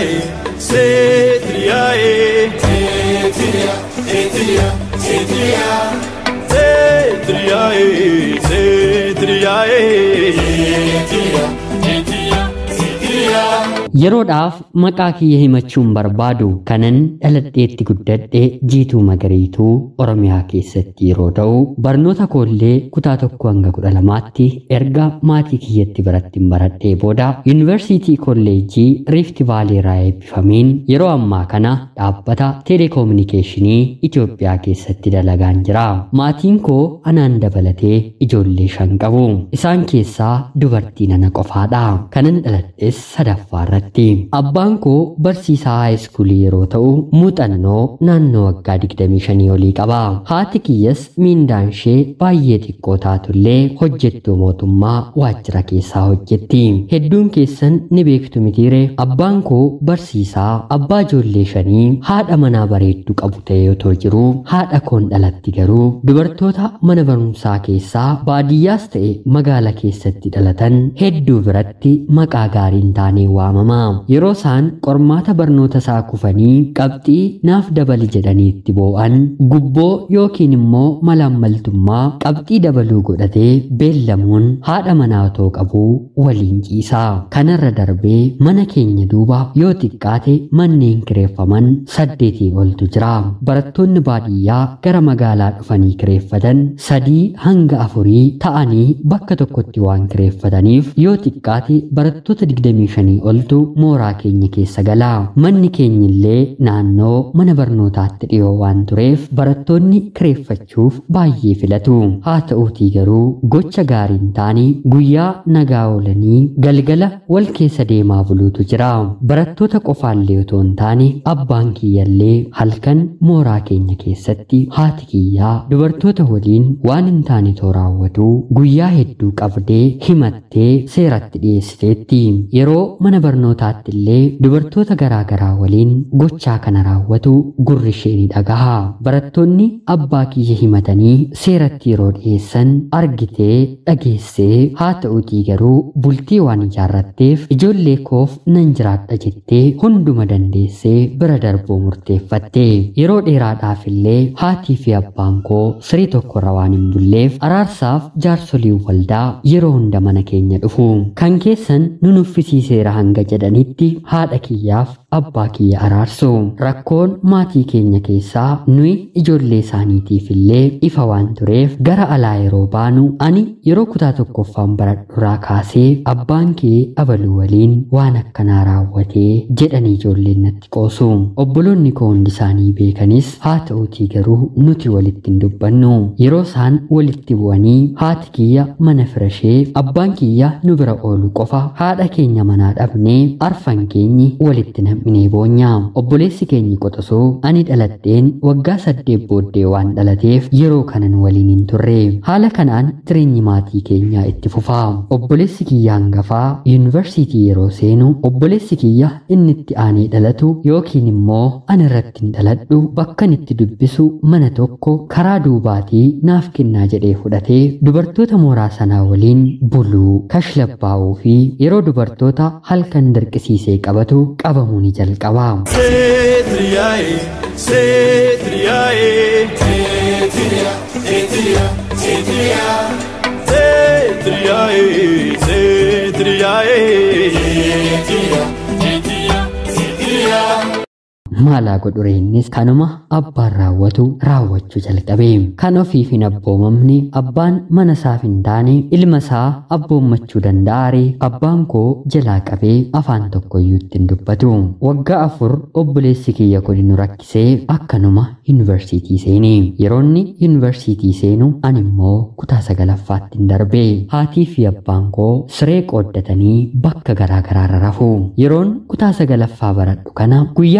Etriae, Cetriae, Etria, Etria, Etria, Cetriae, Cetriae, Etria, Etria, Etria. Yeroodhaaf maqaa kiyya himachuun barbaadu kanan dhaladheetti guddadhe jiituu magariituu Oromiyaa keessatti yeroo ta'u barnoota koollee kutaa tokko hanga kudha lamaatti erga maatii kiyyatti birattiin baradhee booda yuunivarsiitii kolleejjii Riifti Vaalii irraa eebbifameen yeroo ammaa kana dhaabbata teeleekoominikeeshinii Itoophiyaa keessatti dalagaan jira. Maatiin koo anaan dabalatee ijoollee shan qabu. Isaan keessaa dubartii nana qofaadha. Kanan dhaladhes sadaffaarratti. Abbaan koo barsiisaa haayiskuulii yeroo ta'u muuxannoo naannoo waggaa 25 olii qaba. Haati kiyyas miindaan ishee baay'ee xiqqoo taatullee hojjettuu mootummaa waajjira keessaa hojjetti. Hedduun keessan ni beektu mitiire abbaan koo barsiisaa abbaa ijoollee shanii haadha manaa bareedduu qabu ta'ee otoo jiru haadha koon dhalatti garuu dubartoota mana barumsaa keessaa baadiyyaas ta'e magaala keessatti dhalatan hedduu biratti maqaa gaariin taanee waamama. Yeroo isaan qormaata barnoota isaa kufanii qabxii naaf dabali jedhanii itti boo'an gubboo yookiin immoo malaammaltummaa qabxii dabaluu godhatee beellamuun haadha manaa otoo qabuu waliin ciisa. Kanarra darbee mana keenya duuba yoo xiqqaate manneen kireeffaman saddeetii oltu jira. Barattoonni baadiyyaa gara magaalaa dhufanii kireeffatan sadii hanga afurii ta'anii bakka tokkotti waan kireeffataniif yoo xiqqaate barattoota 25 oltu mooraa keenya keessa gala. Manni keenya illee naannoo mana barnootaatti dhiyoo waan tureef barattoonni kireeffachuuf baay'ee filatu. Haa ta'uutii garuu gocha gaarii hin taane guyyaa nagaa oolanii galgala wal keessa deemaa buluutu jira. Barattoota qofaallee otoo hin taane abbaan kiyyallee halkan mooraa keenya keessatti haati kiyyaa dubartoota waliin waan hin taane too raawwatu guyyaa hedduu qabdee himattee seeratti dhiyeessiteetti. Yeroo mana barnootaatti illee dubartoota garaa garaa waliin gochaa kana raawwatu gurri ishee ni dhagaha. Barattoonni abbaa kiyya himatanii seeratti yeroo dhiyeessan argitee dhageessee haa ta'uutii garuu bultii waan ijaarratteef ijoollee koof nan jiraadha jettee hunduma dandeessee bira darbuu murteeffatte. Yeroo dheeraadhaaf illee haatii fi abbaan koo siree tokkorra waan hin bulleef araarsaaf jaarsoliin waldaa yeroo hunda mana keenya dhufu. Kan keessan nu nuffisiiseera hanga jedhanitti haadha kiyyaaf abbaa kiyya araarsu. Rakkoon maatii keenya keessaa nuyi ijoollee isaaniitiif illee ifa waan tureef gara alaa yeroo baanu ani yeroo kutaa tokkoffaan baradhuraa kaasee abbaan kee abaluu waliin waan akkanaa raawwatee jedhanii ijoolleen natti qoosu. Obboloonni koo hundi isaanii beekanis haa ta'uutii garuu nuti walitti hin dubbannu. Yeroo isaan walitti bu'anii haati kiyya mana firashee abbaan kiyya nu bira oolu qofa haadha keenya manaa dhabnee arfan keenyi walitti nam'inee boonya. Obboleessi keenyi qoxosoo ani dhaladheen waggaa saddeet booddee waan dhalateef yeroo kanan waliin hin turre. Haala kanaan jireenyi maatii keenyaa itti fufa. Obboleessi kiyya hangafaa yuunivarsiitii yeroo seenu obboleessi kiyya inni itti aanee dhalatu yookiin immoo ani irratti hin dhaladhu bakkan itti dubbisu mana tokko karaa duubaatii naaf kennaa jedhee fudhatee dubartoota mooraa sanaa waliin buluu kashlabbaa'uu fi yeroo dubartoota halkan dirqisiisee qabatu qabamuu ni jalqaba. Cetriae, Cetriae, Etria, Etria, Etria, Cetriae, Cetriae, Etria, Etria, Etria. Maalaa godhure innis kanuma abbaan raawwatu raawwachuu jalqabe. Kan ofiif hin abboomamne abbaan mana isaaf hin taane ilma isaa abboommachuu danda'aare abbaan koo jalaa qabee afaan tokkoyyuu ittiin dubbatu. Waggaa afur obboleessi kiyya kun nu rakkisee akkanuma yuunivarsiitii seene. Yeroonni yuunivarsiitii seenu ani immoo kutaa sagalaffaatti hin darbe. Haatii fi abbaan koo siree qooddatanii bakka garaa garaarra rafu. Yeroon kutaa sagalaffaa baradhu kana guyyaa tokko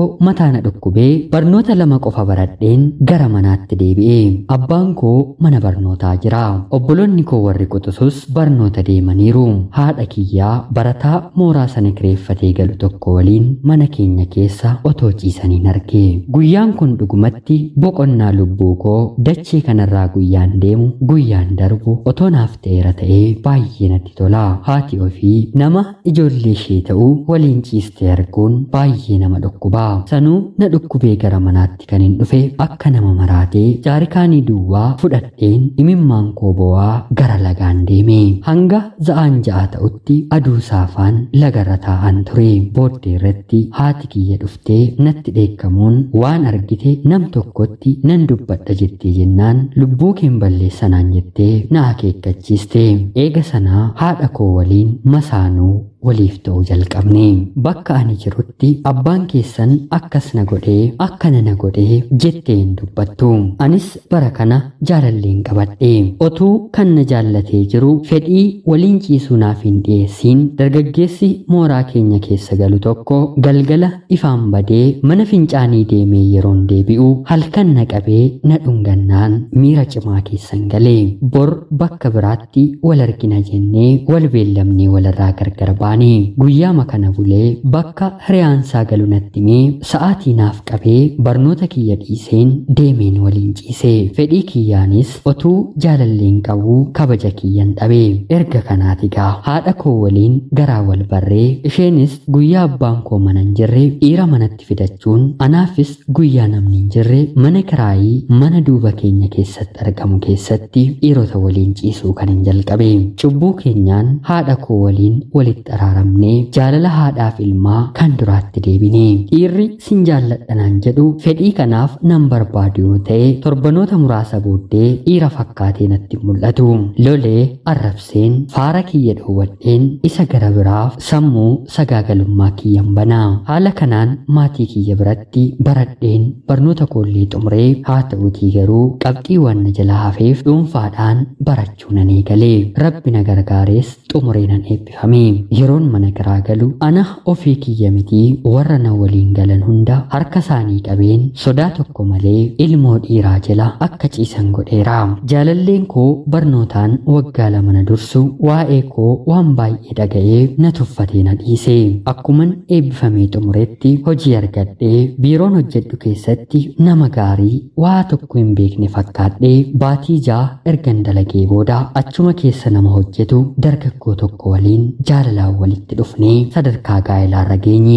koo mataa na dhukkubee barnoota lama qofa baradheen gara manaatti deebi'e abbaan koo mana barnootaa jira obboloonni koo warri quxusus barnoota deemaniiru haadha kiyyaa barataa mooraa sana kireeffatee galu tokko waliin mana keenya keessa otoo ciisaniin arge guyyaan kun dhugumatti boqonnaa lubbuu koo dachee kanarraa guyyaan deemu guyyaan darbu otoo naaf ta'eera ta'ee baay'ee natti tola haati ofii nama ijoollee ishee ta'uu waliin ciistee arguun baay'ee nama dhukkuba sanuu na dhukkubee gara manaatti kan hin dhufe akka nama maraatee jaarikaanii duwwaa fudhadheen imimmaan koo bo'aa gara lagaan deeme hanga za'aan ja'a ta'utti aduu saafaan lagarra taa'an ture booddee irratti haati kiyya dhuftee natti dheekkamuun waan argite nam tokkotti nan dubbadha jettee jennaan lubbuu keen balleessanaan jettee na akeekkachiiste eega sanaa haadha koo waliin masaanuu waliif ta'uu jalqabne bakka ani jirutti abbaan keessan akkas na godhee akkana na godhee jettee hin dubbattu anis bara kana jaalalleen qabadhe otuu kan na jaallatee jiru fedhii waliin ciisuu naaf hin dhiyeessiin dargaggeessi mooraa keenya keessa galu tokko galgala ifaan badee mana fincaanii deemee yeroon deebi'u halkan na qabee na dhungannaan miira cimaa keessan galee bor bakka biraatti wal argina jennee wal beellamnee walirraa gargar baane guyyaama kana bulee bakka hiriyaansaa galu natti himee sa'aatii naaf qabee barnoota kiyya dhiiseen deemeen waliin ciise fedhii kiyyaanis otuu jaalalleen qabuu kabaja kiyyan dhabe erga kanaatigaa haadha koo waliin garaa wal barree isheenis guyyaa abbaan koo mana hin jirre dhiira manatti fidachuun anaafis guyyaa namni hin jirre mana kiraayii mana duuba keenya keessatti argamu keessatti dhiirota waliin ciisuu kan hin jalqabe cubbuu keenyaan haadha koo waliin walitti araaramnee jaalala haadhaaf ilmaa kan duraatti deebine dhiirri sin jaalladhanaan jedhu fedhii kanaaf nan barbaadu yoo ta'e torbanoota muraasa booddee dhiira fakkaatee natti mul'atu lolee arrabseen faara kiyya dhoowwadheen isa gara biraaf sammuu sagaagalummaa kiyyan banaa haala kanaan maatii kiyya biratti baradheen barnoota koollee xumuree haa ta'utii garuu qabxii waan na jalaa hafeef dhuunfaadhaan barachuu nan eegalee rabbi na gargaarees xumuree nan eebbifame yeroon mana kiraa galu ana ofii kiyya mitii warra na waliin galan hunda harka isaanii qabeen sodaa tokko malee ilmoo dhiiraa jala akka ciisan godheera jaalalleen koo barnootaan waggaa lama na dursu waa'ee koo waan baay'ee dhaga'ee na tuffatee na dhiise akkuman eebbifamee xumuretti hojii argadhee biiroon hojjedhu keessatti nama gaarii waa tokko hin beekne fakkaadhee baatii jaa ergan dalagee booda achuma keessa nama hojjetu dargaggoo tokko waliin jaalalaan walitti dhufnee sadarkaa gaa'elaarra geenye.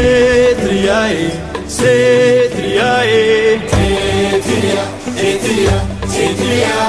Setriae, Setriae, Setria, Setria, Setria,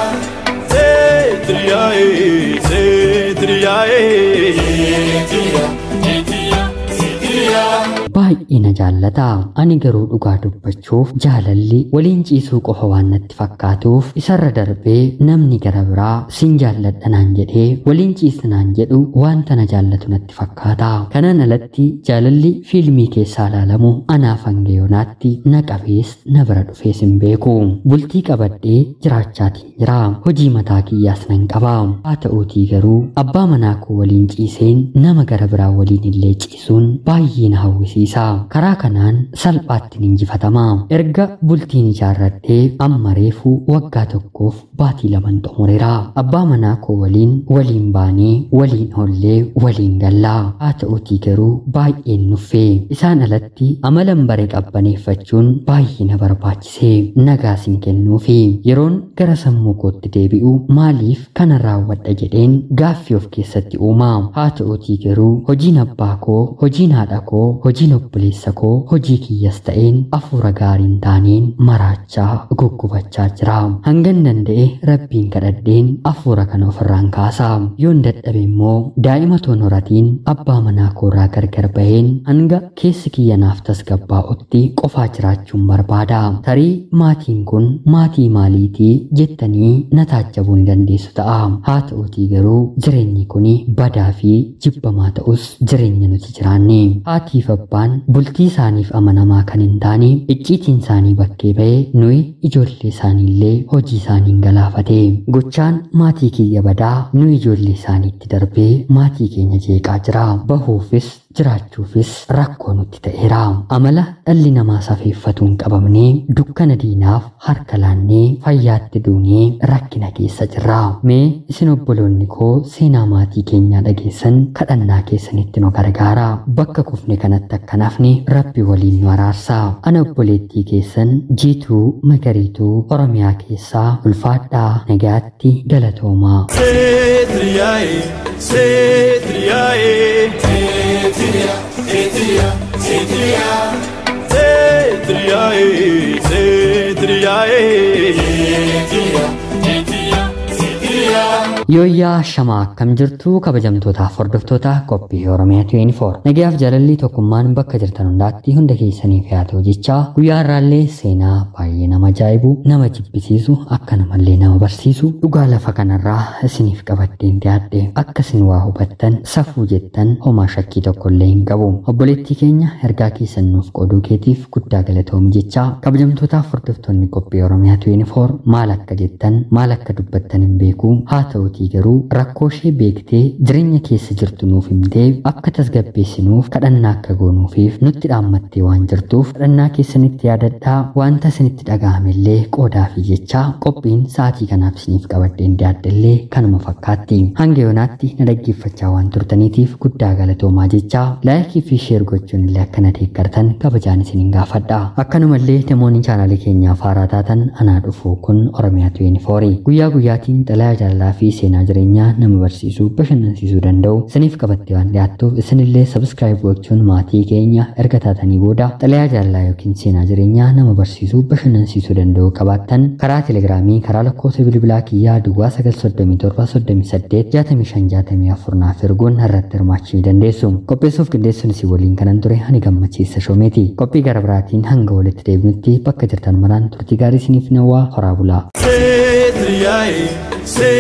Setriae, Setriae, Setria, Setria, Setria. baay'ee na jaallata ani garuu dhugaa dubbachuuf jaalalli waliin ciisuu qofa waan natti fakkaatuuf isarra darbee namni gara biraa sin jaalladhanaan jedhee waliin ciisnaan jedhu wanta na jaallatu natti fakkaata kanaan alatti jaalalli fiilmii keessaa ilaalamu anaaf hanga yoonaatti na qabees na bira dhufees hin beeku bultii qabadhee jiraachaatiin jira hojii mataa kiyyaas nan qaba haa ta'uutii garuu abbaa manaa koo waliin ciiseen nama gara biraa waliin illee ciisuun baay'ee na hawwisiisa karaa kanaan salphaatti injifatama erga bultiin ijaarradhee amma reefu waggaa tokkoof baatii laman xumureera abbaa manaa koo waliin waliin baanee waliin oollee waliin gallaa haa ta'uutii garuu baay'een nuffee isaan alatti amalan bare qabbaneeffachuun baay'ee na barbaachise nagaas hin kennuufi yeroon gara sammuu kootti deebi'u maaliif kana raawwadha jedheen gaaffii of keessatti uuma haa ta'uutii garuu hojiin abbaa koo hojiin haadha koo hojiin obboleessa koo hojii kiyyas ta'een afuura gaariin taaneen maraachaa guggubachaa jira hangan danda'e rabbiin kadhadheen afuura kana ofirraan kaasa yoon dadhabe immoo daa'ima toon horatiin abbaa manaa koorraa gargar baheen hanga keessi kiyya naaf tasgabbaa'utti qofaa jiraachuun barbaada tarii maatiin kun maatii maaliitii jettanii na taajjabuu ni dandeessu ta'a haa ta'uutii garuu jireenyi kun badaa fi jibbamaa ta'us jireenya nuti jiraanne haatiif abbaan bultii isaaniif amanamaa kan hin taane icciitiin isaanii bakkee ba'ee nuyi ijoollee isaaniillee hojii isaaniin galaafate gochaan maatii kiyya badaa nuyi ijoollee isaaniitti darbee maatii keenya jeeqaa jira bahuufis jiraachuufis rakkoo nutti ta'eera. Amala dhalli namaa safeeffatuun qabamnee dukkana diinaaf harka laannee fayyaatti duunee rakkina keessa jirra. Mee isin obboloonni koo seenaa maatii keenyaa dhageessan kadhannaa keessanitti nu gargaara. Bakka kufne kanatti akka nafne rabbi waliin nu araarsa. Ana obboleettii keessan jiituu magariituu Oromiyaa keessaa ulfaadhaa nagaatti galatoomaa. Setriae, setriae, Etria, Etria, Etria, setriae, setriae. Etria, Etria, Etria. Yooyyaa shamaa akkam jirtu kabajamtootaaf hordoftoota qophii Oromiyaa 24 nagayaaf jaalalli tokkummaan bakka jirtan hundaatti hunda keessaniif haa ta'u jechaa guyyaa irraallee seenaa baay'ee nama ajaa'ibu nama jibbisiisu akka namallee nama barsiisu dhugaa lafa kanarraa isiniif qabaddeen dhiyaadhe akka isin waa hubattan safuu jettan homaa shakkii tokkollee hin qabu obboleettii keenya ergaa keessan nuuf qooduu keetiif guddaa galatoomi jechaa kabajamtootaaf hordoftoonni qophii Oromiyaa 24 maal akka jettan maal akka dubbattan hin beeku haa ta'utii garuu rakkoo ishee beektee jireenya keessa jirtu nuuf himtee akka tasgabbeessinuuf kadhannaa akka goonuufiif nutti dhaammattee waan jirtuuf kadhannaa keessanitti yaadadhaa wanta isinitti dhaga'amellee qoodaa fi jechaa qophiin sa'aatii kanaaf isiniif qabaddeen dhiyaaddellee kanuma fakkaatti hanga yoonaatti na dhaggeeffachaa waan turtaniitiif guddaa galatoomaa jechaa laayikii fi sheer gochuun illee akka na deeggartan kabajaan isiniin gaafadha akkanumallee namoonni chaanaalii keenyaaf haaraa taatan anaa dhufu kun oromiyaa 24 guyyaa guyyaatiin xalayaa jaalalaa fi seenaa jireenyaa nama barsiisuu bashannansiisuu danda'u isiniif qabattee waan dhiyaattuuf isinillee sabskraayib gochuun maatii keenya erga taatanii booda xalayaa jaalalaa yookiin seenaa jireenyaa nama barsiisuu bashannansiisuu danda'u qabaattan karaa telegiraamii karaa lakkoofsa bilbilaa kiyyaa duwwaa 937 naaf erguun irratti hirmaachuu ni dandeessu qopheessuuf qindeessuun isin waliin kanan ture ani gammachiisa shoomeeti qophii gara biraatiin hanga walitti deebinutti bakka jirtan maraan turtii gaarii isiniif nawwaa horaa bulaa. Setriae, setriae.